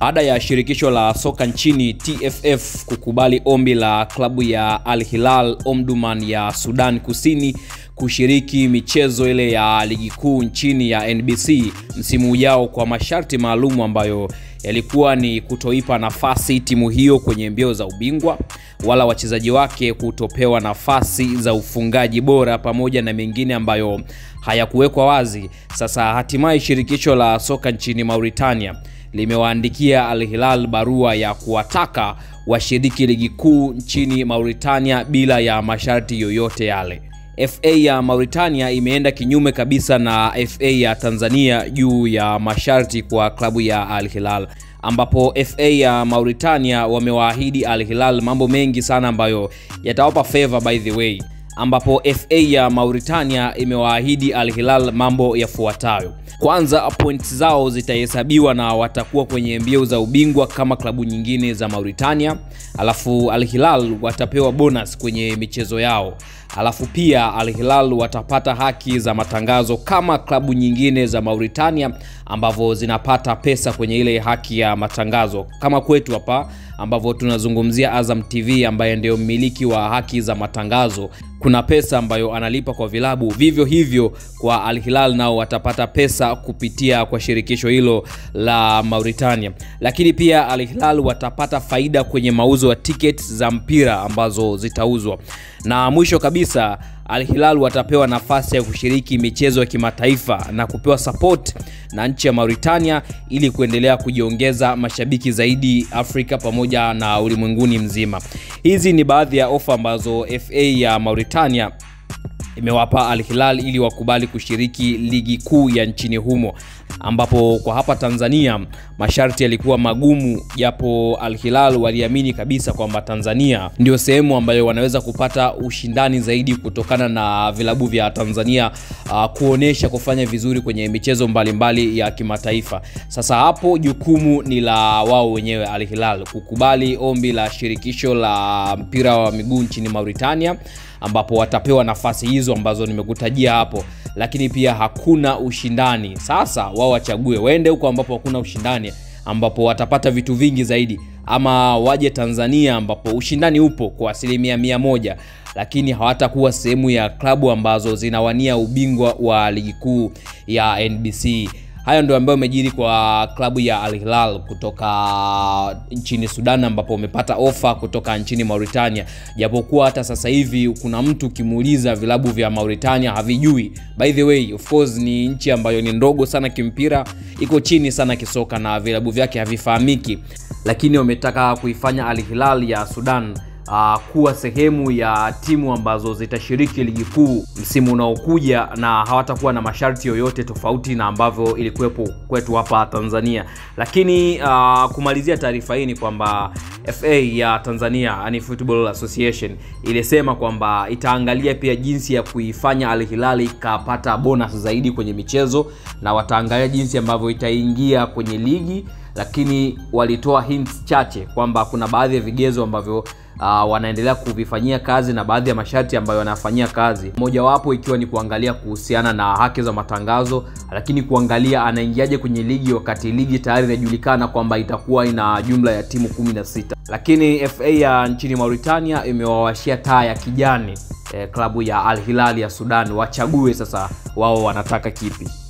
Baada ya shirikisho la soka nchini TFF kukubali ombi la klabu ya Al Hilal Omdurman ya Sudan Kusini kushiriki michezo ile ya ligi kuu nchini ya NBC msimu ujao kwa masharti maalum ambayo yalikuwa ni kutoipa nafasi timu hiyo kwenye mbio za ubingwa wala wachezaji wake kutopewa nafasi za ufungaji bora pamoja na mengine ambayo hayakuwekwa wazi. Sasa hatimaye shirikisho la soka nchini Mauritania limewaandikia Al Hilal barua ya kuwataka washiriki ligi kuu nchini Mauritania bila ya masharti yoyote yale. FA ya Mauritania imeenda kinyume kabisa na FA ya Tanzania juu ya masharti kwa klabu ya Al Hilal ambapo FA ya Mauritania wamewaahidi Al Hilal mambo mengi sana ambayo yatawapa favor by the way, ambapo FA ya Mauritania imewaahidi Al Hilal mambo yafuatayo. Kwanza, points zao zitahesabiwa na watakuwa kwenye mbio za ubingwa kama klabu nyingine za Mauritania. Alafu Al Hilal watapewa bonus kwenye michezo yao. Alafu pia Al Hilal watapata haki za matangazo kama klabu nyingine za Mauritania ambavyo zinapata pesa kwenye ile haki ya matangazo kama kwetu hapa ambavyo tunazungumzia Azam TV ambaye ndio mmiliki wa haki za matangazo. Kuna pesa ambayo analipa kwa vilabu, vivyo hivyo kwa Al Hilal nao watapata pesa kupitia kwa shirikisho hilo la Mauritania. Lakini pia Al Hilal watapata faida kwenye mauzo ya tickets za mpira ambazo zitauzwa, na mwisho kabisa Al Hilal watapewa nafasi ya kushiriki michezo ya kimataifa na kupewa support na nchi ya Mauritania ili kuendelea kujiongeza mashabiki zaidi Afrika pamoja na ulimwenguni mzima. Hizi ni baadhi ya ofa ambazo FA ya Mauritania imewapa Al Hilal ili wakubali kushiriki ligi kuu ya nchini humo, ambapo kwa hapa Tanzania masharti yalikuwa magumu, japo Al Hilal waliamini kabisa kwamba Tanzania ndio sehemu ambayo wanaweza kupata ushindani zaidi kutokana na vilabu vya Tanzania uh, kuonesha kufanya vizuri kwenye michezo mbalimbali mbali ya kimataifa. Sasa hapo jukumu ni la wao wenyewe Al Hilal kukubali ombi la shirikisho la mpira wa miguu nchini Mauritania ambapo watapewa nafasi hizo ambazo nimekutajia hapo, lakini pia hakuna ushindani. Sasa wao wachague waende huko ambapo hakuna ushindani, ambapo watapata vitu vingi zaidi, ama waje Tanzania ambapo ushindani upo kwa asilimia mia moja, lakini hawatakuwa sehemu ya klabu ambazo zinawania ubingwa wa ligi kuu ya NBC. Hayo ndio ambayo amejiri kwa klabu ya Al Hilal kutoka nchini Sudan, ambapo wamepata ofa kutoka nchini Mauritania, japokuwa hata sasa hivi kuna mtu ukimuuliza vilabu vya Mauritania havijui. By the way, of course ni nchi ambayo ni ndogo sana kimpira, iko chini sana kisoka na vilabu vyake havifahamiki, lakini wametaka kuifanya Al Hilal ya Sudan Uh, kuwa sehemu ya timu ambazo zitashiriki ligi kuu msimu unaokuja na hawatakuwa na masharti yoyote tofauti na ambavyo ilikuwepo kwetu hapa Tanzania. Lakini uh, kumalizia taarifa hii ni kwamba FA ya Tanzania yani Football Association ilisema kwamba itaangalia pia jinsi ya kuifanya Al Hilal ikapata bonus zaidi kwenye michezo na wataangalia jinsi ambavyo itaingia kwenye ligi, lakini walitoa hints chache kwamba kuna baadhi ya vigezo ambavyo uh, wanaendelea kuvifanyia kazi na baadhi ya masharti ambayo wanafanyia kazi, mojawapo ikiwa ni kuangalia kuhusiana na haki za matangazo, lakini kuangalia anaingiaje kwenye ligi wakati ligi tayari inajulikana kwamba itakuwa ina jumla ya timu 16. Lakini FA ya nchini Mauritania imewawashia taa ya kijani eh, klabu ya Al Hilal ya Sudan, wachague sasa wao wanataka kipi.